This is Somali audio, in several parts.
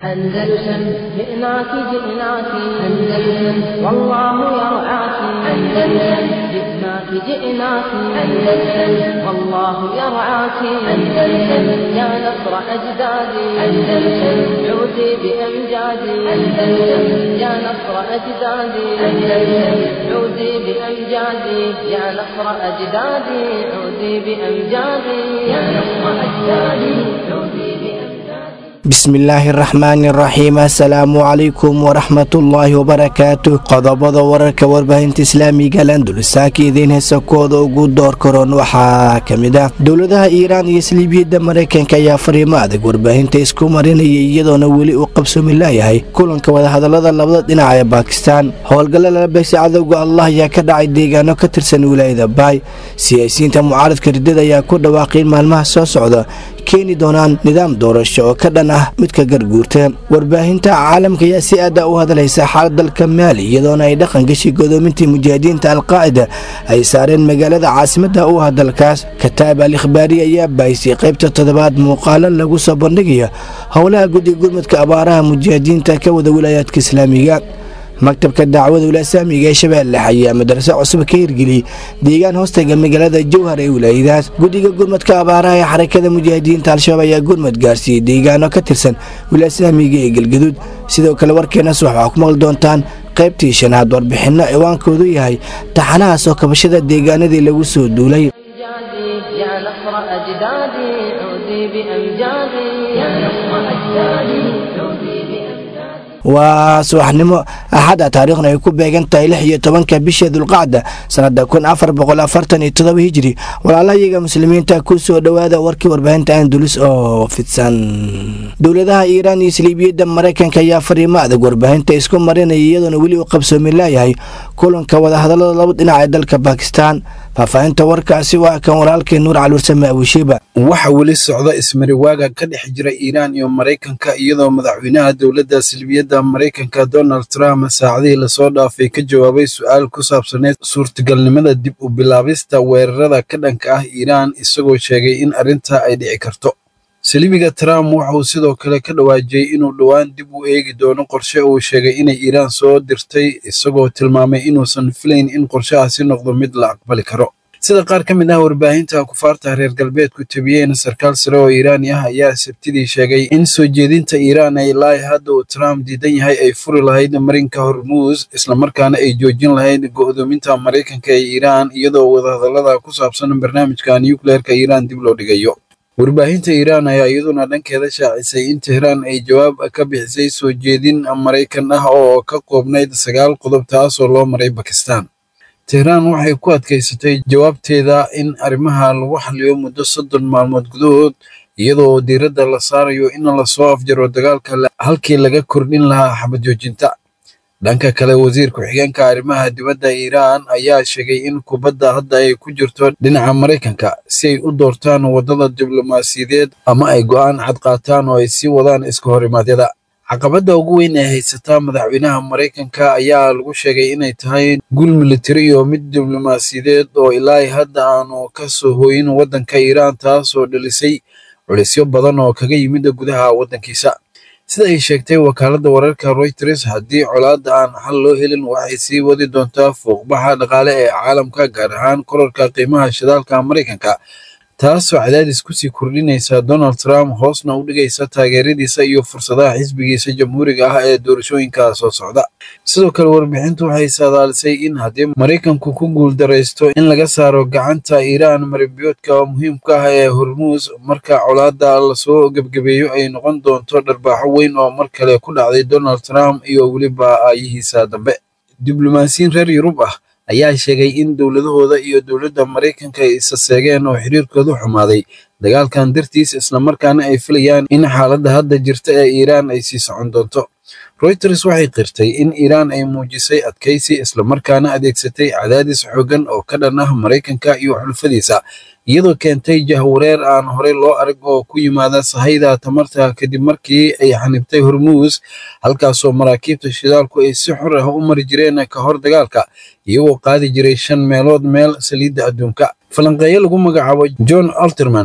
أندلسن جئناك جئناك أندلسن والله يرعاك أندلسن جئناك جئناك أندلسن والله يرعاك أندلسن يا نصر أجدادي أندلسن عودي بأمجادي أندلسن يا نصر أجدادي أندلسن عودي بأمجادي يا نصر أجدادي عودي بأمجادي يا نصر أجدادي عودي بأمجادي bismillaahi araxmaani araxiim assalaamu calaykum waraxmatullaahi wabarakaatu qodobada wararka warbaahinta islaamiga landulsaaka idiin heesa kooda ugu door karoon waxaa ka mid ah dowladaha iiraan iyo saliibiyadda maraykanka ayaa fariimo adag warbaahinta isku marinaya iyadoona weli uu qabsoomi laayahay kulanka wadahadalada labada dhinac ee baakistaan howlgalla lala beegsa cadowga allah ayaa ka dhacay deegaano ka tirsan wilaayada baay siyaasiyiinta mucaaradka riddada ayaa ku dhawaaqay in maalmaha soo socda keeni doonaan nidaam doorasho oo ka dhan ah midka garguurta warbaahinta caalamka ayaa si aada u hadlaysa xaalad dalka maali iyadoona ay dhaqan gashi godoomintii mujaahidiinta alqaacida ay saareen magaalada caasimadda u ah dalkaas kataab al ikhbaari ayaa baahisay qaybta toddobaad muuqaalo lagu soo bandhigayo howlaha guddiga gurmudka abaaraha mujaahidiinta ka wada wilaayaadka islaamiga maktabka dacwada wilaasaamiga ee shabeelle ayaa madraso cusub ka hirgeliyey deegaan hoostaga magaalada jowhar ee wilaayadaas guddiga gurmadka abaaraha ee xarakada mujaahidiinta al-shabaab ayaa gurmad gaarsiiyey deegaano ka tirsan wilaasaamiga ee galgaduud sidoo kale warkeenas waxaa ku maqli doontaan qaybtii shanaad warbixinno ciwaankoodu yahay taxanaha soo kabashada deegaanadii lagu soo duulay أمجادي يا نصر أجدادي عودي بأمجادي يا نصر أجدادي عودي بأمجادي waa subaxnimo axada taariikhna ay ku beegan tahay lix iyo tobanka bisha dulqacda sanada kun afar boqol afartan iyo todoba hijri walaalahayaga muslimiinta ku soo dhowaada warkii warbaahinta andulus oo fidsan dowladaha iiraan iyo saliibiyadda maraykanka ayaa fariimo adag warbaahinta isku marinaya iyadoona weli uu qabsoomi laayahay kulanka wadahadalada laba dhinac ee dalka bakistan faahfaahinta warkaasi waa kan walaalkii nuur caluursame abushiiba waxaa weli socda ismariwaaga ka dhex jira iiraan iyo maraykanka iyadoo madaxweynaha dowladda silbiyadda maraykanka donald trump saacadihii lasoo dhaafay ka jawaabay su-aal ku saabsaneyd suurtagalnimada dib u bilaabista weerarada ka dhanka ah iiraan isagoo sheegay in arrinta ay dhici karto saliibiga trump wuxuu sidoo kale ka dhawaajiyey inuu dhowaan dib u eegi doono qorshe uu sheegay inay iiraan soo dirtay isagoo tilmaamay inuusan filayn in qorshahaasi noqdo mid la aqbali karo sida qaar ka mid ah warbaahinta kufaarta reer galbeedku tabiyeen sarkaal sare oo iiraani ah ayaa sabtidii sheegay in soo jeedinta iiraan ay ilaahi hadda uu trump diidan yahay ay furi lahayd marinka hormuus islamarkaana ay joojin lahayd go'doominta maraykanka ee iiraan iyadoo wadahadallada ku saabsan barnaamijka nukleerka iiraan dib loo dhigayo warbaahinta iiraan ayaa iyaduna dhankeeda shaacisay in tehraan ay jawaab ka bixisay soo jeedin maraykan ah oo ka koobnayd sagaal qodob taasoo loo maray bakistan tehraan waxay ku adkaysatay jawaabteeda in arrimaha lagu xaliyo muddo soddon maalmood gudahood iyadoo diiradda la saarayo in lasoo afjaro dagaalka halkii laga kordhin lahaa xabad joojinta dhanka kale wasiir ku-xigeenka arrimaha dibadda iiraan ayaa sheegay in kubadda hadda ay ku jirto dhinaca maraykanka si ay u doortaan waddada diblomaasiyadeed ama ay go'aan cad qaataan oo ay sii wadaan iska horimaadyada caqabadda ugu weyn ee haysataa madaxweynaha maraykanka ayaa lagu sheegay inay tahay gul militari iyo mid diblomaasiyadeed oo ilaahi hadda aanu ka soo hooyin waddanka iiraan taasoo dhalisay culisyo badan oo kaga yimid gudaha waddankiisa sida ay sheegtay wakaaladda wararka reuters haddii colaadda aan xal loo helin waxay sii wadi doontaa fuuqbaxa dhaqaale ee caalamka gaar ahaan korarka qiimaha shidaalka maraykanka taasoo cadaadis kusii kordhinaysa donald trump hoosna u dhigaysa taageeradiisa iyo fursadaha xisbigiisa jamhuuriga ah ee doorashooyinka soo socda sidoo kale warbixintu waxay saadaalisay in haddii maraykanku ku guuldaraysto in laga saaro gacanta iiraan marinbiyoodka muhiimka ah ee hormuus marka colaadda lasoo gebgabeeyo ay noqon doonto dharbaaxo weyn oo mar kale ku dhacday donald trump iyo weliba aayihiisa dambe diblomaasiyiin reer yurub ah ayaa sheegay in dowladahooda iyo dowladda maraykanka ay isa seegeen oo xiriirkoodu xumaaday dagaalkan dartiis islamarkaana ay filayaan in xaaladda hadda jirta ee iiraan ay sii socon doonto reuters waxay qirtay in iiraan ay muujisay adkaysi islamarkaana adeegsatay cadaadis xooggan oo ka dhan ah maraykanka iyo xulfadiisa iyadoo keentay jahwareer aan horey loo arag oo ku yimaada sahayda tamarta kadib markii ay xanibtay hormuus halkaasoo maraakiibta shidaalku ay si xor ah u mari jireen ka hor dagaalka iyagoo qaadi jiray shan meelood meel saliidda adduunka falanqeeyo lagu magacaabo john alterman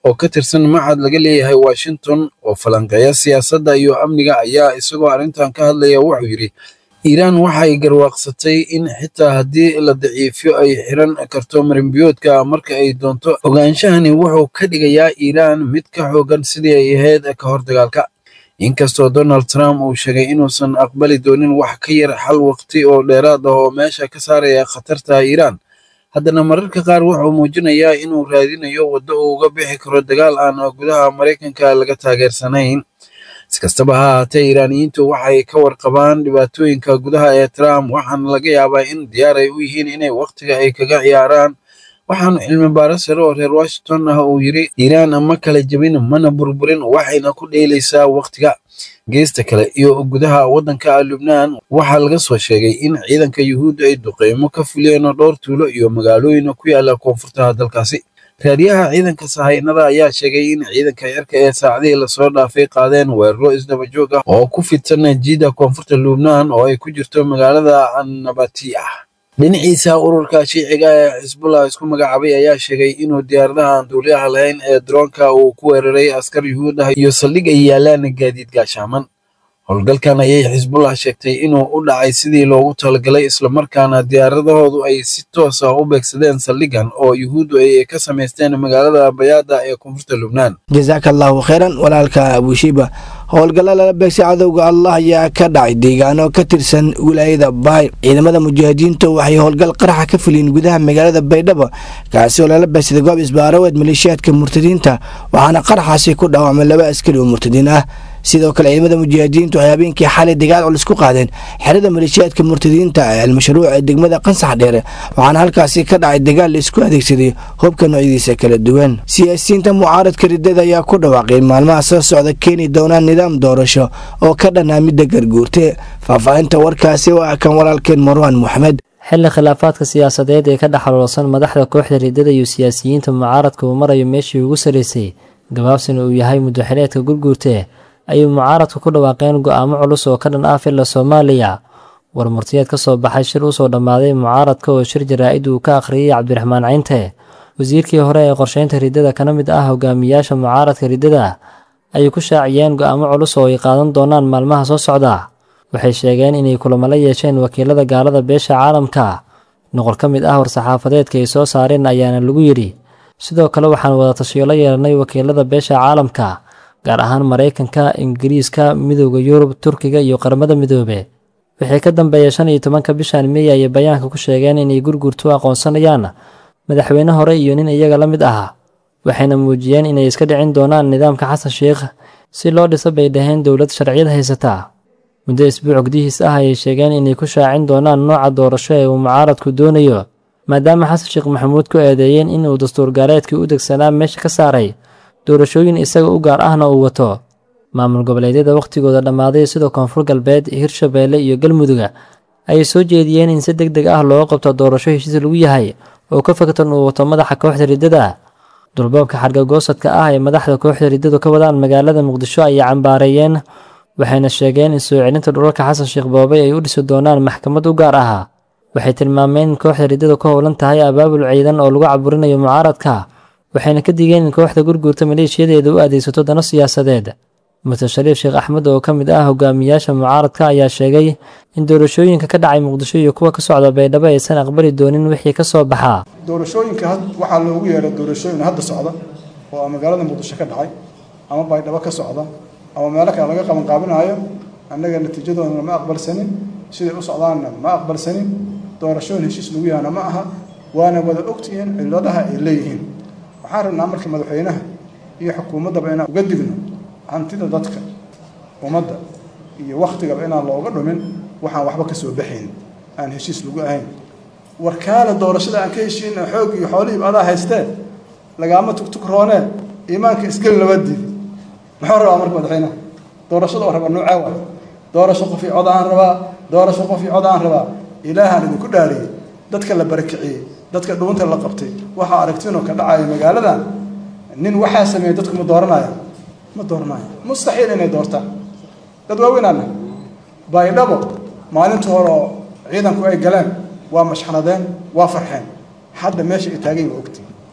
oo ka tirsan macad laga leeyahay washington oo falanqeeya siyaasadda iyo amniga ayaa isagoo arrintan ka hadlaya wuxuu yidhi iiraan waxay garwaaqsatay in xitaa haddii la daciifiyo ay xiran karto marinbiyoodka marka ay doonto ogaanshahani wuxuu ka dhigayaa iiraan mid ka xoogan sidii ay ahayd ka hor dagaalka inkastoo donald trump uu sheegay inuusan aqbali doonin wax ka yar xal waqti oo dheeraad ah oo meesha ka saaraya khatarta iiraan haddana mararka qaar wuxuu muujinayaa inuu raadinayo waddo uu uga bixi karo dagaal aan gudaha maraykanka laga taageersanayn si kastaba ha ahaatee iiraaniyiintu waxay ka warqabaan dhibaatooyinka gudaha ee trump waxaana laga yaabaa in diyaar ay u yihiin inay wakhtiga ay kaga ciyaaraan waxaanu cilmi baaro sare oo reer washington ah uu yidhi iiraan ma kala jebin mana burburin waxayna ku dheelaysaa wakhtiga geesta kale iyo gudaha waddanka lubnaan waxaa laga soo sheegay in ciidanka yuhuudda ay duqeymo ka fuliyeen dhowr tuulo iyo magaalooyin ku yaala koonfurta dalkaasi raadiyaha ciidanka sahaynada ayaa sheegay in ciidanka cirka ee saacadihii lasoo dhaafay qaadeen weeraro isdaba joog ah oo ku fidsan jiida koonfurta lubnaan oo ay ku jirto magaalada annabatiah dhinaciisa ururka shiiciga ee xisbullah isku magacaabay ayaa sheegay inuu diyaaradaha aan duuliyaha lahayn ee droonka uu ku weeraray askar yuhuud ah iyo saldhig ay yaalaan gaadiid gaashaaman howlgalkan ayay xisbullah sheegtay inuu u dhacay sidii loogu talagalay islamarkaana diyaaradahoodu ay si toos ah u beegsadeen saldhigan oo yuhuuddu ay ka samaysteen magaalada bayaada ee koonfurta lubnaan jasaaka allaahu kheyran walaalka abushiiba howlgalla lala beegsay cadowga allah ayaa ka dhacay deegaano ka tirsan wilaayada baay ciidamada mujaahidiinta waxay howlgal qaraxa ka fuliyeen gudaha magaalada baydhabo kaasi oo lala beegsaday goob isbaaraweed maleeshiyaadka murtadiinta waxaana qaraxaasi ku dhaawacmay laba askari oo murtadiin ah sidoo kale ciidamada mujaahidiintu waxay habeenkii xalay dagaal culus ku qaadeen xerada maleeshiyaadka murtadiinta ee almashruuc ee degmada qansax dheere waxaana halkaasi ka dhacay dagaal la isku adeegsaday hubka noocyadiisa kala duwan siyaasiyiinta mucaaradka riddada ayaa ku dhawaaqay maalmaha soo socda keeni doonaan nidaam doorasho oo ka dhanaa midda garguurte faahfaahinta warkaasi waa kan walaalkeen marwaan moxamed xilli khilaafaadka siyaasadeed ee ka dhexaloolsan madaxda kooxda riddada iyo siyaasiyiinta mucaaradka uu marayo meeshii ugu sarreysay gabaabsina uu yahay muddaxileedka gurguurte ayay mucaaradku ku dhawaaqeen go'aamo culus oo ka dhan ah filla soomaaliya war murtiyeed ka soo baxay shir usoo dhammaaday mucaaradka oo shir jaraa-id uu ka akhriyey cabdiraxmaan cinte wasiirkii hore ee qorsheynta riddada kana mid ah hogaamiyaasha mucaaradka riddada ayay ku shaaciyeen go'aamo culus oo ay qaadan doonaan maalmaha soo socda waxay sheegeen inay kulamo la yeesheen wakiilada gaalada beesha caalamka noqol ka mid ah war-saxaafadeedka ay soo saareen ayaana lagu yidhi sidoo kale waxaan wada tashiyo la yeelanay wakiilada beesha caalamka gaar ahaan maraykanka ingiriiska midooda yurub turkiga iyo qaramada midoobe wixii ka dambeeya shan iyo tobanka bishan mey ayay bayaanka ku sheegeen inay gurgurtu aqoonsanayaan madaxweyne hore iyo nin iyaga la mid ah waxayna muujiyeen inay iska dhicin doonaan nidaamka xasan sheikh si loo dhiso bay dhaheen dowlad sharciyad haysata muddo isbuuc gudihiis ah ayay sheegeen inay ku shaacin doonaan nooca doorasho ee uu mucaaradku doonayo maadaama xasan sheekh maxamuud ku eedeeyeen inuu dastuur gaaleedkii u degsanaa meesha ka saaray doorashooyin isaga u gaar ahna uu wato maamul goboleedyada wakhtigooda dhammaaday sida koonfur galbeed hirshabeelle iyo galmuduga ayay soo jeediyeen in si deg deg ah looga qabto doorasho heshiis lagu yahay oo ka fogtan uu wato madaxa kooxda riddada dulboobka xargagoosadka ah ee madaxda kooxda riddadu ka wadaan magaalada muqdisho ayay cambaareeyeen waxayna sheegeen in soo celinta dhulalka xasan sheekh boobay ay u dhisi doonaan maxkamad u gaar ah waxay tilmaameen in kooxda riddadu ka howlan tahay abaabul ciidan oo lagu caburinayo mucaaradka waxayna ka digeen in kooxda gurguurta maleeshiyadeeda u adeegsato dano siyaasadeed murtad shariif sheekh axmed oo ka mid ah hogaamiyaasha mucaaradka ayaa sheegay in doorashooyinka ka dhacay muqdisho iyo kuwa ka socda baydhabo aysan aqbali doonin wixii ka soo baxaa doorashooyinka waxaa loogu yeeray doorashooyin hadda socda oo magaalada muqdisho ka dhacay ama baydhabo ka socda ama meelo kale laga qabanqaabinaayo annaga natiijadoodana ma aqbalsanin siday u socdaanna ma aqbalsanin doorashooyin heshiis lagu yahana ma aha waana wada ogtihiin cilladaha ay leeyihiin waxaan rabnaa marka madaxweynaha iyo xukuumaddaba inaan uga digno hantida dadka ummadda iyo wakhtigaba inaan looga dhumin waxaan waxba ka soo baxayn aan heshiis lagu ahayn warkaale doorashada aan ka heshiina xoog iyo xoolihiiba adaa haysteen lagaama tugtugroonee iimaanka isgeli laba diidi muxuu rabaa marka madaxweynaha doorashada oo raba nuucee waay doorasho qof iyo cod aan rabaa doorasho qof iyo cod aan rabaa ilaahaan idinku dhaariyey dadka la barakiciyey dadka dhuunta la qabtay waxaa aragtiinoo ka dhacaya magaaladan nin waxaa sameeyey dadku ma dooranaya ma dooranayo mustaxiil inay doortaan dad waaweynaana baydhabo maalinta hore oo ciidanku ay galeen waa mashxanadeen waa farxeen hadda meesha ay taagay waa ogtiin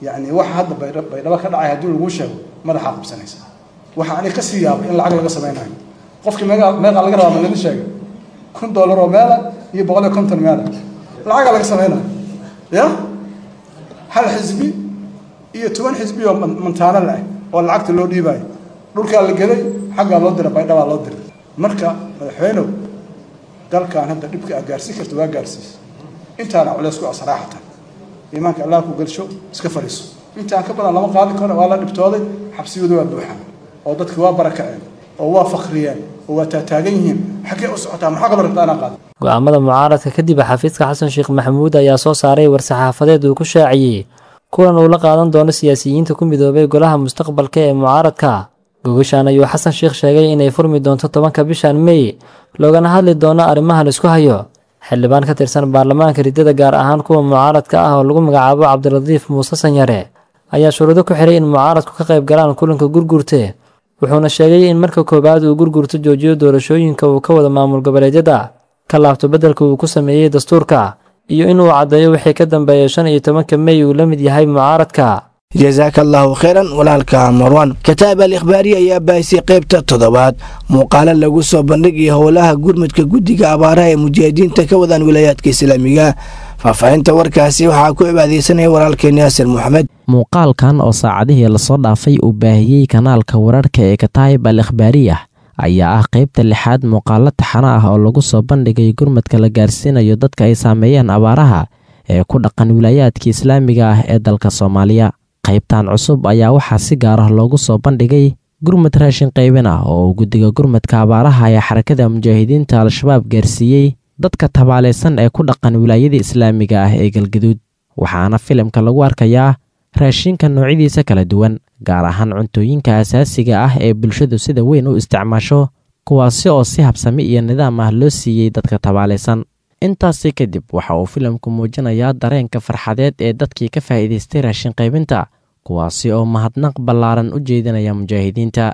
yacni waxa hadda baydha- baydhabo ka dhacay haddii lagu sheego madaxaa qabsanaysa waxa ani kasii yaabay in lacag laga samaynayo qofkii meeqa meeqa laga rabaa ma laga sheegay kun dollar oo meela iyo boqol iyo konton meela lacagaa laga samaynayo ya hal xisbi iyo toban xisbi oo man- mantaano leh oo lacagta loo dhiibayo dhulkaa la geday xaggaa loo diray baydhabaa loo diray marka madaxweynow dalkan hadda dhibka aa gaarsiin karta waa gaarsiisa intaana culeys ku asraaxatan iimaanka allah ku gelsho iska fadhiiso intaan ka badan lama qaadi karo waa la dhibtooday xabsiyadu waa buuxaan oo dadki waa barakaceen oo waa fakriyeen oo waa taataagan yihiin xaggee u socotaa maxaa kaloo rabtaa inaan qaado go'aamada mucaaradka kadib xafiiska xasan sheekh maxamuud ayaa soo saaray war-saxaafadeed uu ku shaaciyey kulan uu la qaadan doono siyaasiyiinta ku midoobay golaha mustaqbalka ee mucaaradka gogashaan ayuu xasan sheekh sheegay inay furmi doonto tobanka bishan mey loogana hadli doono arrimaha la isku hayo xildhibaan ka tirsan baarlamaanka riddada gaar ahaan kuwa mucaaradka ah oo lagu magacaabo cabdiradiif muuse sanyare ayaa shuruudo ku xiray in mucaaradku ka qayb galaan kulanka gurgurte wuxuuna sheegay in marka koowaad uu gurgurto joojiyo doorashooyinka uu ka wada maamul goboleedyada ka laabto beddelka uu ku sameeyey dastuurka iyo inuu caddeeyo wixii ka dambeeya shan iyo tobanka mey uu la mid yahay mucaaradka jasaaka allaahu khayran walaalka marwan kataab al ikhbaari ayaa baahisay qaybta toddobaad muuqaalo lagu soo bandhigayo howlaha gurmudka guddiga abaaraha ee mujaahidiinta ka wadaan wilaayaadka islaamiga faahfaahinta warkaasi waxaa ku cibaadeysanaya walaalkeen yaasir moxamed muuqaalkan oo saacadihii lasoo dhaafay uu baahiyey kanaalka wararka ee kataayib al ikhbaariyah ayaa ah qaybta lixaad muuqaalo taxano ah oo lagu soo bandhigay gurmadka la gaarsiinayo dadka ay saameeyeen abaaraha ee ku dhaqan wilaayaadka islaamiga ah ee dalka soomaaliya qaybtan cusub ayaa waxaa si gaar ah loogu soo bandhigay gurmad raashin qaybin ah oo uu guddiga gurmadka abaaraha ee xarakada mujaahidiinta al-shabaab gaarsiiyey dadka tabaalaysan ee ku dhaqan wilaayada islaamiga ah ee galgaduud waxaana filimka lagu arkayaa raashinka noocyadiisa kala duwan gaar ahaan cuntooyinka asaasiga ah ee bulshadu sida weyn u isticmaasho kuwaasi oo si habsami iyo nidaam ah loo siiyey dadka tabaalaysan intaasi kadib waxa uu filimku muujinayaa dareenka farxadeed ee dadkii ka faa'iidaystay raashin qaybinta kuwaasi oo mahadnaq ballaaran u jeedinaya mujaahidiinta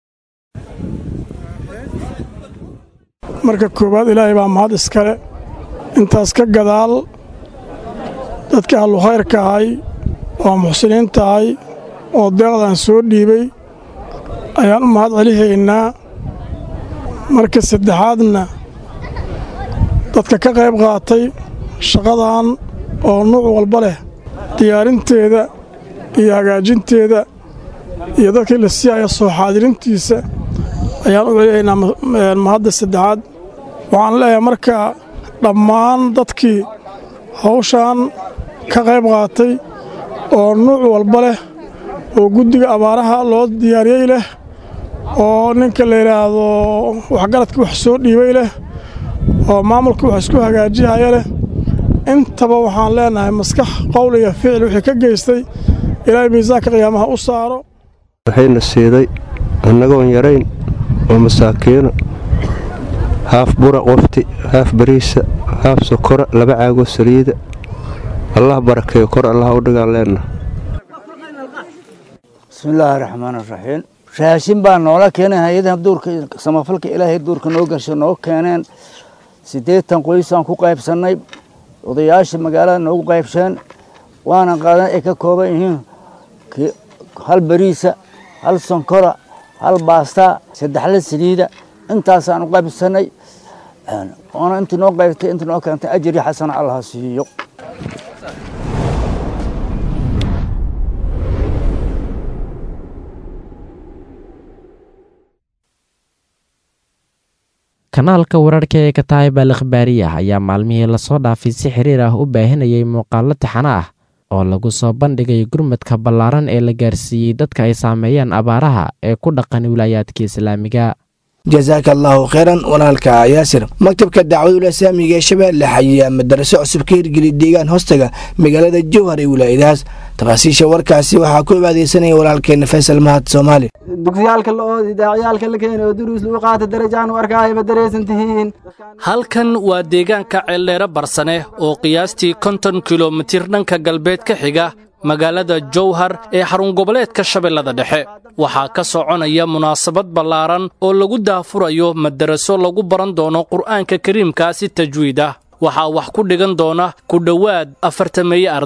marka koowaad ilaahay baa mahad iskale intaas ka gadaal dadka ahlu khayrka ahay oo muxsiniinta ahay oo deeqdan soo dhiibay ayaan u mahad celihaynaa marka saddexaadna dadka ka qayb qaatay shaqadan oo nuuc walba leh diyaarinteeda iyo hagaajinteeda iyo dadkii la siiyaya soo xaadirintiisa ayaan u celihaynaa mahadda saddexaad waxaan leeyahay marka dhammaan dadkii hawshan ka qayb qaatay oo nuuc walba leh oo guddiga abaaraha loo diyaariyey leh oo ninka la yidhaahdo waxgaradkii wax soo dhiibay leh oo maamulkii wax isku hagaajihaya leh intaba waxaan leenahay maskax qowl iyo ficil wixii ka geystay ilaahay miisaanka qiyaamaha u saaro waxayna siiday annagoon yarayn oo masaakiino haaf bura qofti haaf bariisa haaf sokora laba caagoo saliida allah barakeeyo kor allah u dhigaan leenna bismillaahi raxmaani raxiim raashin baa noola keenay hay-adaha duurka samafalka ilaahay duurka noo gasho noo keeneen siddeetan qoysaan ku qaybsannay odayaasha magaalada noogu qaybsheen waana qaadan ay ka kooban yihiin hal bariisa hal sonkora hal baastaa saddexla saliida intaasaan u qaybsannay oona intii noo qaybtay intii noo keentay ajri xasana allah siiyo kanaalka wararka ee kataayib al ikhbaariyah ayaa maalmihii lasoo dhaafay si xiriir ah u baahinayay muuqaallo taxano ah oo lagu soo bandhigay gurmadka ballaaran ee la gaarsiiyey dadka ay saameeyeen abaaraha ee ku dhaqan wilaayaadka islaamiga jasaaka allaahu khayran walaalka yaasir maktabka dacwadul islaamiga ee shabeelle xayiyaa madaraso cusub ka hirgeliy deegaan hoostaga magaalada jowhar ee wilaayadahaas tafaasiisha warkaasi waxaa ku cibaadeysanaya walaalkeena faysal mahad soomaali dugsiyaalka la oodi daacyaalka la keeni oo duruus lagu qaata darajaan u arkaayo ma daraysan tihiin halkan waa deegaanka ceeldheere barsane oo qiyaastii konton kilomitir dhanka galbeed ka xiga magaalada jowhar ee xarun goboleedka shabeellada dhexe waxaa ka soconaya munaasabad ballaaran oo lagu daafurayo madaraso lagu baran doono qur'aanka kariimka si tajwiid ah waxaa wax ku dhigan doona ku dhowaad afartameeye arday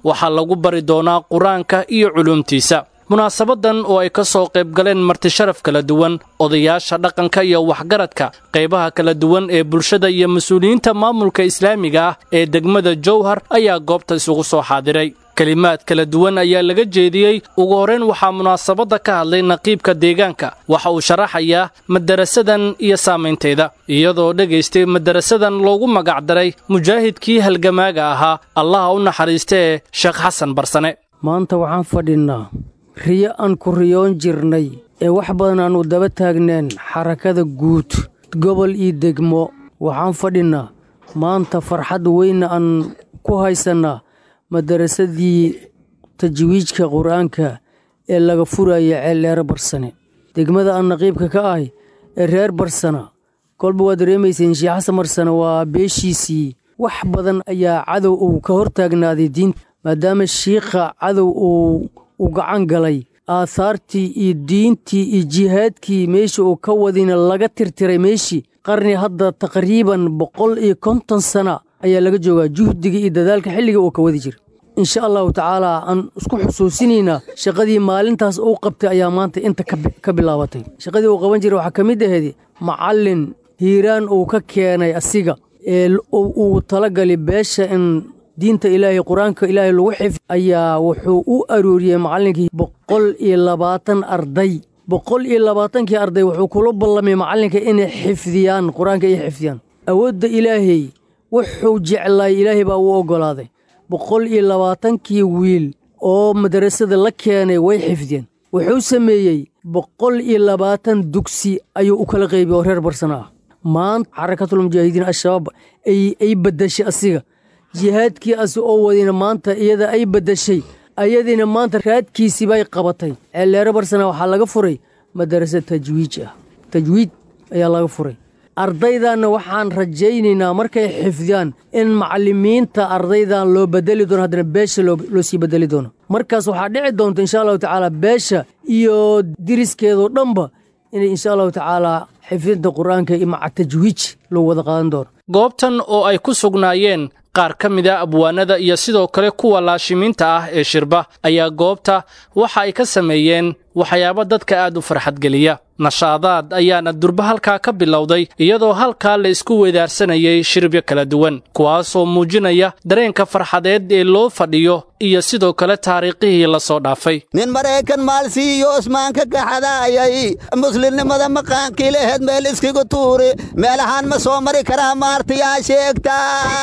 waxaa lagu bari doonaa qur-aanka iyo culuumtiisa munaasabadan oo ay ka soo qayb galeen martisharaf kala duwan odayaasha dhaqanka iyo waxgaradka qaybaha kala duwan ee bulshada iyo mas-uuliyiinta maamulka islaamiga ah ee degmada jowhar ayaa goobta isugu soo xaadiray kelimaad kala duwan ayaa laga jeediyey ugu horrayn waxaa munaasabadda ka hadlay naqiibka deegaanka waxa uu sharaxayaa madarasadan iyo saamaynteeda iyadoo dhegaystay madarasadan loogu magacdaray mujaahidkii halgamaaga ahaa allaha u naxariistee sheekh xasan barsane maanta waxaan fadhinnaa riyo aan ku riyoon jirnay ee wax badan aannu daba taagneen xarakada guud gobol iyo degmo waxaan fadhinnaa maanta farxad weyna aan ku haysannaa madarasadii tajwiijka qur-aanka ee laga furaya ceeldheere barsane degmada aan naqiibka ka ahay ee reer barsana kolba waa dareemayseen sheekh xasan barsane waa beeshiisii wax badan ayaa cadow uu ka hor taagnaaday diinta maadaama shiikha cadow uu u gacan galay aahaartii iyo diintii iyo jihaadkii meesha uu ka wadina laga tirtiray meeshii qarni hadda taqriiban boqol iyo konton sana ayaa laga joogaa juhdiga iyo dadaalka xilliga uu ka wadi jira insha allahu tacaalaa aan isku xusuusinaynaa shaqadii maalintaas uu qabtay ayaa maanta inta ka bilaabatay shaqadii uu qaban jiray waxaa ka mid ahayd macallin hiiraan uu ka keenay asiga ee uu talagali beesha in diinta ilaahay qur-aanka ilaahay lagu xif ayaa wuxuu u arooriyey macallinkii boqol iyo labaatan arday boqol iyo labaatankii arday wuxuu kula ballamay macallinka inay xifdiyaan qur-aanka ay xifdiyaan awoodda ilaahay wuxuu jeclaay ilaahay baa uu oggolaaday boqol iyo labaatankii wiil oo madarasada la keenay way xifdiyeen wuxuu sameeyey boqol iyo labaatan dugsi ayuu u kala qaybiyey oo reer barsana ah maanta xarakatulmujaahidiin al-shabaab ay baddashay asiga jihaadkii asi oo wadina maanta iyada ay baddashay ayadiina maanta raadkiisii bay qabatay ceelleere barsana waxaa laga furay madarasa tajwiij ah tajwiid ayaa laga furay ardaydanna waxaan rajaynaynaa markay xifdiyaan in macallimiinta ardaydan loo bedeli doono haddana beesha loo sii bedeli doono markaas waxaa dhici doonta insha allahu tacaala beesha iyo diriskeedoo dhanba inay insha allahu tacaala xifdinta qur-aanka iyo maca tajwiij loo wada qaadan doono goobtan oo ay ku sugnaayeen qaar ka mid a abwaanada iyo sidoo kale kuwa laashimiinta ah ee shirba ayaa goobta waxa ay ka sameeyeen waxyaabo dadka aad u farxadgeliya nashaadaad ayaana durba halkaa ka bilowday iyadoo halkaa la isku weedaarsanayay shiribyo kala duwan kuwaasoo muujinaya dareenka farxadeed ee loo fadhiyo iyo sidoo kale taariikhihii la soo dhaafay nin maraykan maalsiiyo osmaanka gaxadaayay muslimnimada maqaankii laheed meel iskigu tuuri meelahaan ma soo mari karaa maartiyaa sheegta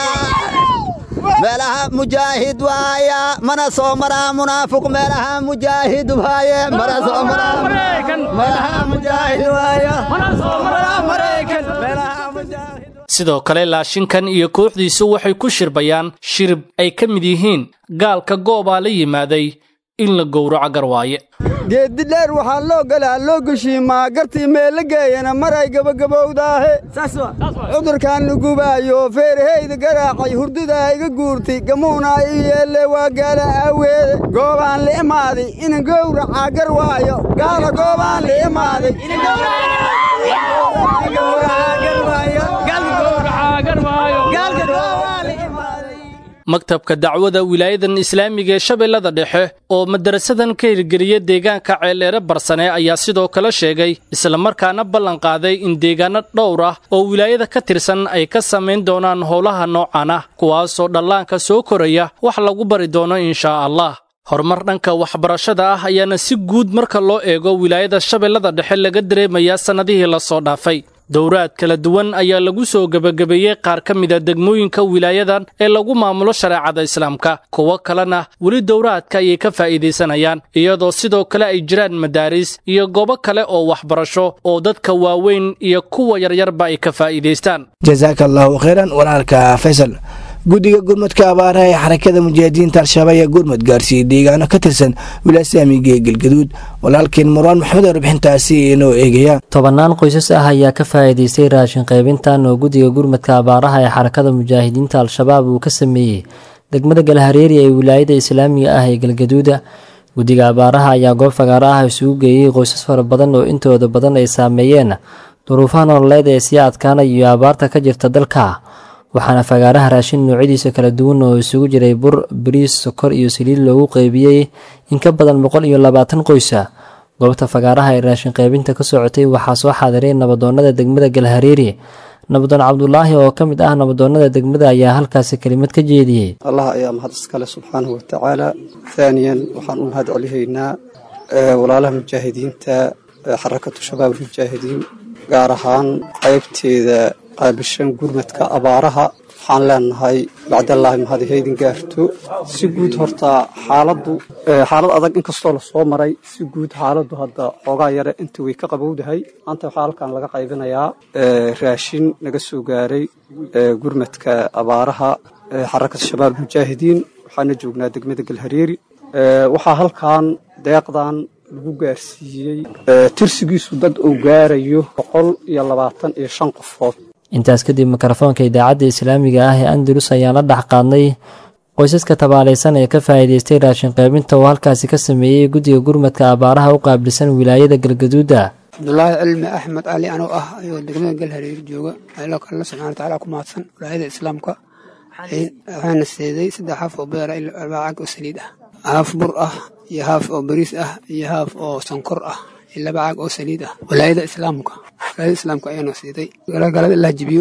meelaha mujaahid waaya mana soo maraa munaafiq meelaha mujaahid waaye mana soo maraa meelaha mujaahid waaya mana soo maraa maraykan meelaha sidoo kale laashinkan iyo kooxdiisu waxay ku shirbayaan shirib ay ka mid yihiin gaalka goobaa la yimaaday in la gowraco garwaaye geeddi dheer waxaa loo galaa loo geshiimaa gartii meella geeyana maray gabagabowdaahe cudurkaan nugubaayo feerahayda garaacay hurdidaa iga guurtay gamuunaa i yeelle waa gaala aaweede goobaan la imaaday inan gowracaa gar waayo gaala goobaan la imaaday maktabka dacwada wilaayadan islaamiga ee shabeellada dhexe oo madarasadan ka hirgeliya deegaanka ceeldheere barsane ayaa sidoo kale sheegay islamarkaana ballan qaaday in deegaano dhowr ah oo wilaayada ka tirsan ay ka samayn doonaan howlaha noocan ah kuwaasoo dhallaanka soo koraya wax lagu bari doono inshaa allah horumar dhanka waxbarashada ah ayaana si guud marka loo eego wilaayada shabeellada dhexe laga dareemayaa sannadihii la soo dhaafay dowraad kala duwan ayaa lagu soo gebagabeeyey qaar ka mida degmooyinka wilaayadan ee lagu maamulo shareecada islaamka kuwo kalena weli dowraadka ayay ka faa'iidaysanayaan iyadoo sidoo kale ay jiraan madaaris iyo goobo kale oo waxbarasho oo dadka waaweyn iyo kuwa yaryarba ay ka faa'iidaystaan jasaaka allahu khayran walaalka faysal guddiga gurmadka abaaraha ee xarakada mujaahidiinta al-shabaab ayaa gurmad gaarsiiyey deegaano ka tirsan wilaasamiga ee galgaduud walaalkeen marwaan maxamed oo warbixintaasi inoo eegaya tobannaan qoysas ah ayaa ka faa'iidaystay raashin qaybintan oo guddiga gurmadka abaaraha ee xarakada mujaahidiinta al-shabaab uu ka sameeyey degmada galhareeri ee wilaayada islaamiga ah ee galgaduuda guddiga abaaraha ayaa goob fagaaro ah isugu geeyey qoysas fara badan oo intooda badan ay saameeyeen duruufaha nololeed ee sii adkaanaya iyo abaarta ka jirta dalka waxaana fagaaraha raashin noocyadiisa kala duwan oo isugu jiray bur bariis sokor iyo saliid loogu qeybiyey in ka badan boqol iyo labaatan qoysa goobta fagaaraha ee raashin qaybinta ka socotay waxaa soo xaadiray nabadoonnada degmada galhareeri nabadoon cabdulaahi oo ka mid ah nabadoonnada degmada ayaa halkaasi kelimad ka jeediyey allah ayaa mahad iskale subxaanahu watacaala haaniyan waxaan u mahad celihaynaa walaalaha mujaahidiinta xarakatu shabaab almujaahidiin gaar ahaan qaybteeda qaabishan gurmadka abaaraha waxaan leenahay bacdallaahi mahad haydin gaarto si guud horta xaaladdu xaalad adag inkastoo lasoo maray si guud xaaladdu hadda xoogaa yare inta way ka qabowdahay maanta waxaa halkan laga qaybinayaa raashin naga soo gaaray gurmadka abaaraha xarakada shabaab almujaahidiin waxaana joognaa degmada galhareeri waxaa halkan deeqdan lagu gaarsiiyey tirsigiisu dad uu gaarayo boqol iyo labaatan iyo shan qofood intaas kadib mikrofoonka idaacadda islaamiga ah ee andalus ayaan la dhex qaadnay qoysaska tabaalaysan ee ka faa'iidaystay raashin qaybinta oo halkaasi ka sameeyey guddiga gurmadka abaaraha u qaabilsan wilaayada galgaduuda cabdulaahi cilmi axmed cali anoo ah ayuu degmada galhareer jooga allo kalena subxana watacaala ku mahadsan wilaayada islaamka waxaana seeday saddex haaf oo beera iyo arbaa cag oo saliid ah haaf bur ah iyo haaf oo bariis ah iyo haaf oo sonkor ah iyo laba caag oo saliid ah walaayada islaamka walaayada islaamka ayaana siiday galada allah jibiyo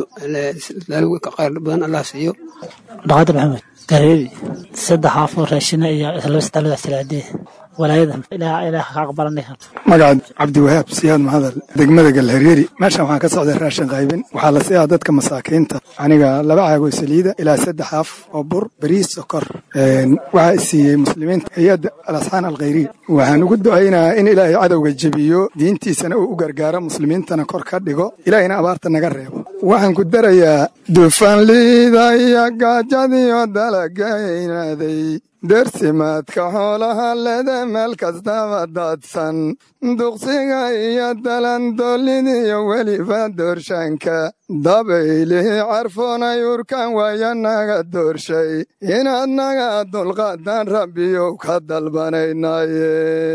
khayr badan allah siiyo dhaqaada maxamed gareeri saddex haaf oo raashina iyo laba saddex salaadee walaayada ilaah ilaah ka aqbalanay magaca cabdiwahaab siyaad mahadal degmada galhareeri meeshan waxaan ka socday raashin qaybin waxaa la siiyaa dadka masaakiinta aniga laba caagoo saliida ilaa saddex af oo bur bariis sokor waxaa isiiyey muslimiinta hay-adda alasxaan alkhayriya waxaan ugu du'aynayaa in ilaahay cadowga jebiyo diintiisana uu u gargaaro muslimiintana kor ka dhigo ilaahayna abaarta naga reebo waxaan ku darayaa dufanliida iyo gaajadiyo dalagaynaaday dersimaadka xoolaha lede meel kastaba daadsan duqsiga iyo dalandoolidiyo weliba doorshaanka dabaylihi carfoonay urkan waaya naga doorshay inaad naga dulqaadaan rabbiyow ka dalbanaynaye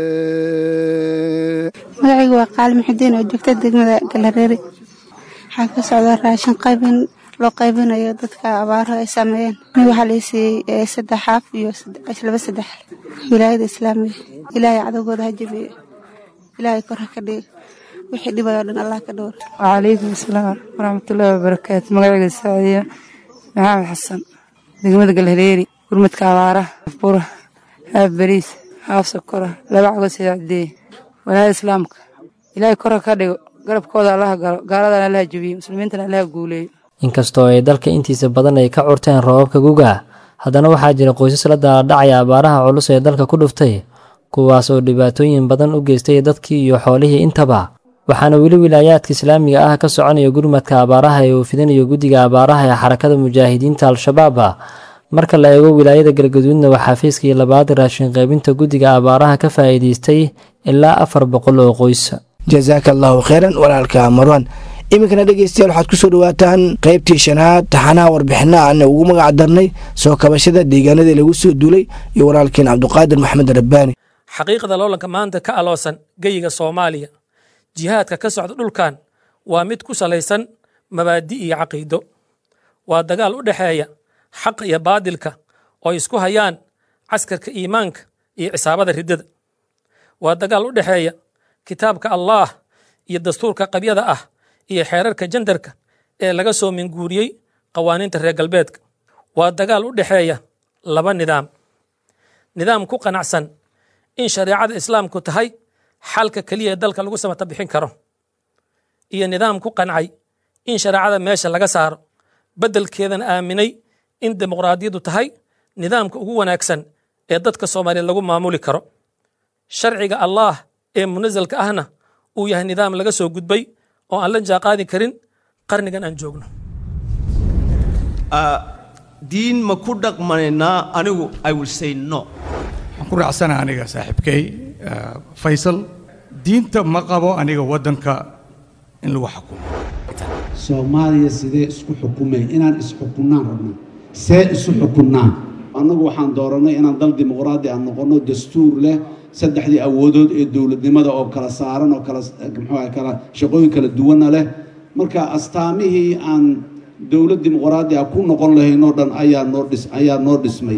magacaygu waa qaali muxudiin oo joogta degmada galhareeri waxaa ka socda raashin qaybin loo qaybinayo dadka abaaraha ay saameeyeen nig waxaa la siiyey saddex xaaf iyo laba saddex wilaayada islaamiga ilaahay cadowgooda ha jebiyo ilaahay kor ha ka dhigo wixii dhibayoo dhan allah ka dhowr wacalaykum asalaam waraxmatullaahi wabarakaatu magacayga saciiya maxamed xasan degmada galhareeri gurmadka abaaraha haaf bura haaf bariis haaf sokora laba cago sidaacdee walaayada islaamka ilaahay kor ha ka dhigo garabkooda allaha galo gaaladana allaha jebiyo muslimiintana allaha guuleeyo inkastoo ay dalka intiisa badan ay ka curteen roobabka guga haddana waxaa jira qoysas la daaladhacaya abaaraha culus ee dalka ku dhuftay kuwaas oo dhibaatooyin badan u geystay dadkii iyo xoolihii intaba waxaana weli wilaayaadka islaamiga ah ka soconaya gurmadka abaaraha ee uu fidinayo guddiga abaaraha ee xarakada mujaahidiinta al-shabaaba marka la eego wilaayada galgaduudna waxaa fiiskii labaad raashin qaybinta guddiga abaaraha ka faa'iidaystay ilaa afar boqol oo qoys jasaaka allahu kheyran walaalka marwan iminkana dhegeystayaal waxaad ku soo dhawaataan qaybtii shanaad taxanaha warbixina aana ugu magac darnay soo kabashada deegaanadii lagu soo duulay iyo walaalkeen cabduqaadir maxamed rabbaani xaqiiqda loolanka maanta ka aloosan geyiga soomaaliya jihaadka ka socda dhulkan waa mid ku salaysan mabaadi iyo caqiido waa dagaal u dhexeeya xaqa iyo baadilka oo ay isku hayaan caskarka iimaanka iyo cisaabada riddada waa dagaal u dhexeeya kitaabka allaah iyo dastuurka qabyada ah iyo xeerarka jandarka ee laga soo minguuriyey qawaaniinta reer galbeedka waa dagaal u dhexeeya laba nidaam nidaam ku qanacsan in shareecada islaamku tahay xalka keliya ee dalka lagu samata bixin karo iyo nidaam ku qancay in shareecada meesha laga saaro beddelkeedana aaminay in dimuqraadiyaddu tahay nidaamka ugu wanaagsan ee dadka soomaaliya lagu maamuli karo sharciga allaah ee munasalka ahna uu yahay nidaam laga soo gudbay oo aan la jaaqaadi karin qarnigan aan joogno diin ma ku dhaqmanaynaa anigu i will say no waxaan ku raacsana aniga saaxiibkay faysal diinta ma qabo aniga waddanka in lagu xukumo soomaaliya sidee isku xukumeen inaan isxukunnaan rabnaa see isu xukunnaan annagu waxaan doorannay inaan dal dimuqraadi aan noqonno dastuur leh saddexdii awoodood ee dowladnimada oo kala saaran oo kala muxuu kala shaqooyin kala duwanna leh marka astaamihii aan dowlad dimuqraadi ah ku noqon lahayn oo dhan ayaa noo dhis ayaa noo dhismay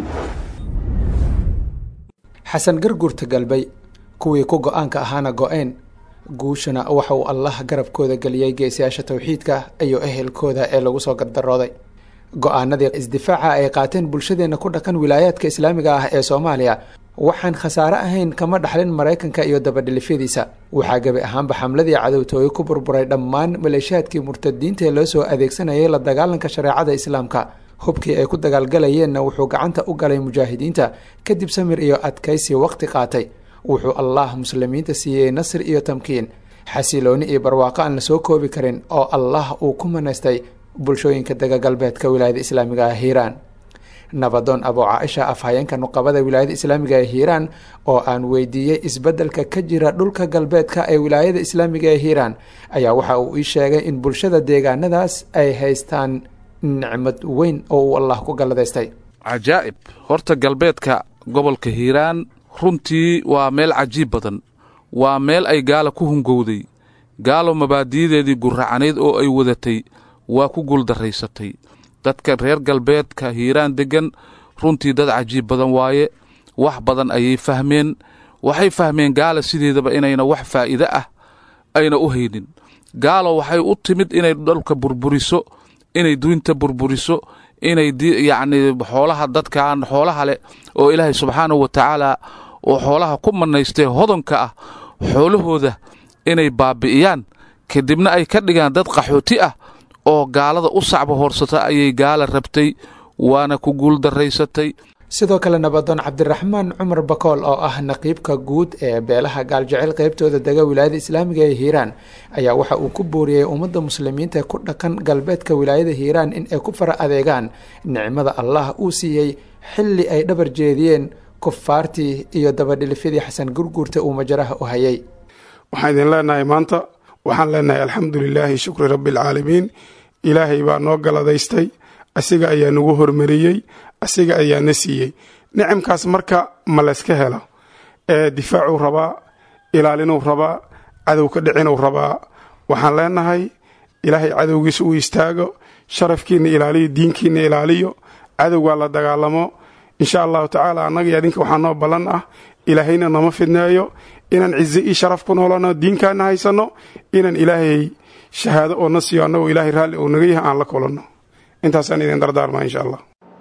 xasan garguurta galbay kuwii ku go-aanka ahaana go-een guushana waxa uu allah garabkooda geliyey geesiyaasha towxiidka iyo ehelkooda ee lagu soo gardarooday go-aanadii isdifaaca ay qaateen bulshadeenna ku dhaqan wilaayaadka islaamiga ah ee soomaaliya waxaan khasaare ahayn kama dhaxlin maraykanka iyo dabadhilifyadiisa waxaa gebi ahaanba xamladii cadowtooye ku burburay dhammaan maleeshiyaadkii murtadiinta ee loo soo adeegsanayay la dagaalanka shareecada islaamka hubkii ay ku dagaalgalayeenna wuxuu gacanta u galay mujaahidiinta kadib samir iyo adkaysi waqti qaatay wuxuu allah muslimiinta siiyey nasr iyo tamkiin xasilooni iyo barwaaqo aan la soo koobi karin oo allah uu ku manaystay bulshooyinka dega galbeedka wilaayada islaamiga ah hiiraan nabadoon abuu caaisha afhayeenka nuqabada wilaayada islaamiga ee hiiraan oo aan weydiiyey isbeddelka ka jira dhulka galbeedka ee wilaayada islaamiga ee hiiraan ayaa waxa uu ii sheegay in bulshada deegaanadaas ay haystaan nicmad weyn oo uu allah ku galladaystay cajaa'ib horta galbeedka gobolka hiiraan runtii waa meel cajiib badan waa meel ay gaala ku hungowday gaalo mabaadi'yadeedii gurracanayd oo ay wadatay waa ku guuldarraysatay dadka reer galbeedka hiiraan deggan runtii dad cajiib badan waaye wax badan ayay fahmeen waxay fahmeen gaala sideedaba inayna wax faa'iide ah ayna u haynin gaalo waxay u timid inay dhalka burburiso inay duinta burburiso inay yacni xoolaha dadkan xoolaha leh oo ilaahay subxaanahu wa tacaala oo xoolaha ku mannaystee hodonka ah xoolahooda inay baabi'iyaan kadibna ay ka dhigaan dad qaxooti ah oo gaalada u sacba hoorsata ayay gaala rabtay waana ku guuldarraysatay sidoo kale nabadoon cabdiraxmaan cumar bakool oo ah naqiibka guud ee beelaha gaaljecel qaybtooda dega wilaayada islaamiga ee hiiraan ayaa waxa uu ku booriyey ummadda muslimiinta ku dhaqan galbeedka wilaayada hiiraan in ay ku fara adeegaan nicmada allah uu siiyey xilli ay dhabar jeediyeen kufaartii iyo dabadhilifyadii xasan gurguurta uu majaraha u hayay waxaan idin leenahay maanta waxaan leenahay alxamdu lilaahi shukri rabbi alcaalamiin ilaahay baa noo galadaystay asiga ayaa nagu hormariyey asiga ayaa na siiyey nicamkaas marka ma layska helo ee difaacuu rabaa ilaalinuu rabaa cadow ka dhicinuu rabaa waxaan leenahay ilaahay cadowgiisa uu istaago sharafkiinna ilaaliyo diinkiinna ilaaliyo cadowgaa la dagaalamo insha allahu tacaala annaga iyo adinka waxaa noo ballan ah ilaahayna nama fidneeyo inaan cize io sharaf ku noolano diinkaana haysanno inaan ilaahay shahaado oo na siiyo annagoo ilaahay raalli uu naga yahay aan la kulanno intaasaan idin dardaarmaa insha allah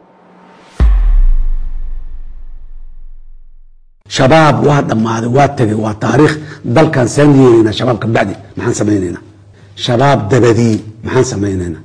shabaab waa dhammaaday waa tegay waa taariikh dalkan saan yeelaynaa shabaab ka bacdi maxaan samaynaynaa shabaab dabadii maxaan samaynaynaa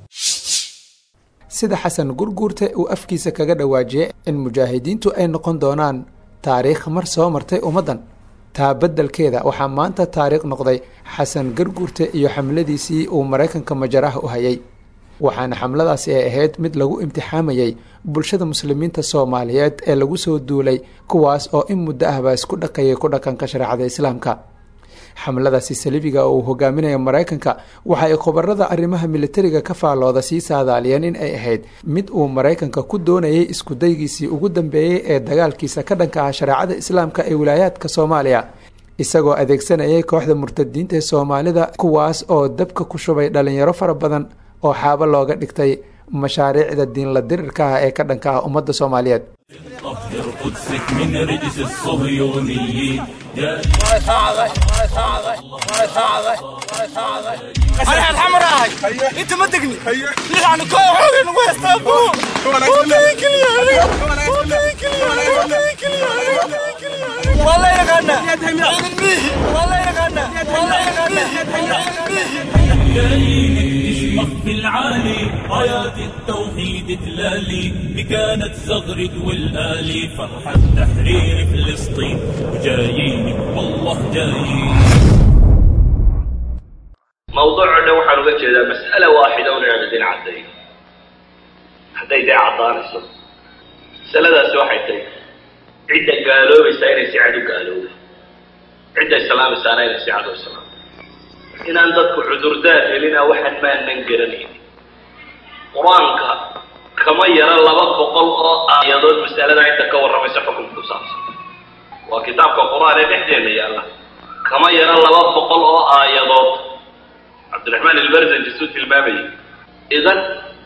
sida xasan gurguurte uu afkiisa kaga dhawaajiyey in mujaahidiintu ay noqon doonaan taariikh mar soo martay ummaddan taa beddelkeeda waxaa maanta taariikh noqday xasan garguurte iyo xamladiisii uu maraykanka majaraha u hayay waxaana xamladaasi ay ahayd mid lagu imtixaamayey bulshada muslimiinta soomaaliyeed ee lagu soo duulay kuwaas oo in muddo ahbaa isku dhaqayay ku dhaqanka shareecada islaamka xamladaasi saliibiga oo uu hogaaminaya maraykanka waxa ay khubarada arrimaha militariga ka faallooda sii saadaaliyeen in ay ahayd mid uu maraykanka ku doonayay iskudaygiisii ugu dambeeyey ee dagaalkiisa ka dhanka ah shareecada islaamka ee wilaayaadka soomaaliya isagoo adeegsanayay kooxda murtadiinta ee soomaalida kuwaas oo dabka ku shubay dhalinyaro fara badan oo xaabo looga dhigtay mashaariicda diinla dirirka ah ee ka dhanka ah ummadda soomaaliyeed طهر قدسك من رجس الصهيونيين انا الحمراء انت ما تقني ليش عن كوعين ويستابو وديك لي وديك لي والله يغنى والله يغنى والله يغنى تشمخ في العالي رايات التوحيد تلالي بكانت زغرد والآلي فرحة تحرير فلسطين وجايين والله جايين موضوعنا waxaan uga jeedaa mas'ala waaxida un inaan idin caddayn hadday dee caddaanayso masaladaasi waxay tahay cidda gaaloobaysaa inay si cad u gaalowda cidda islaamaysaana inay si cad u islaamto inaan dadku cudurdaar helina waxaan maanan garanayn qur-aanka kama yara laba boqol oo aayadood masalada inta ka warramaysa xukunka ku saabsan waa kitaabka qur-aan ee dhexdeena yaalla kama yara laba boqol oo aayadood cabdiraxmaan albarzanji suu tilmaamayay idan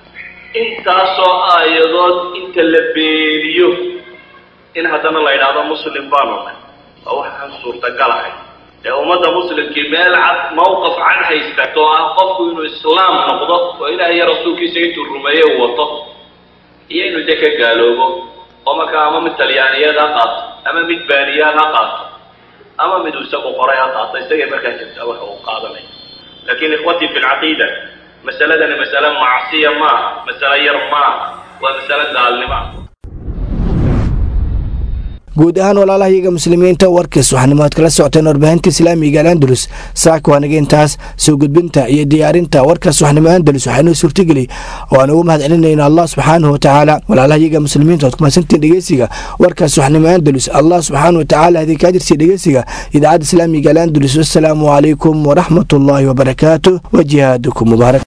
intaasoo aayadood inta la beeniyo in haddana la yidhaahdo muslim baanu nahay waa waxaan suurtagalahay ee ummadda muslimkii meel cad mawqaf cad haystato oo ah qofku inuu islaam noqdo oo ilaah iyo rasuulkiisa intuu rumeeye uu wato iyo inuu de ka gaaloobo oo markaa ama mid talyaaniyeed ha qaato ama mid baaniyaad ha qaato ama mid uu isagu qoray ha qaato isagay markaa jirtaa waxa uu qaadanaya laakiin ikhwatii fi lcaqiida masaladani masale macsiya maaha masale yar maaha waa masale gaalnimo ah guud ahaan walaalahayaga muslimiinta warkiis waxaanimaad kala socoteen warbaahinta islaamiga alandalus saaka waanaga intaas soo gudbinta iyo diyaarinta warkaas waxnimo andalus waxaynoo suurtageli oo aan ugu mahad celinayna allah subxaanahu watacaala walaalahayaga muslimiinta oad kumaadsantiin dhegeysiga warkaas waxnimo andalus allah subxaanahu watacaala idinka ajirsiya dhegeysiga idaacadda islaamiga alandalus wassalaamu calaykum waraxmatullaahi wabarakaatu wa jihaadukum mubaarak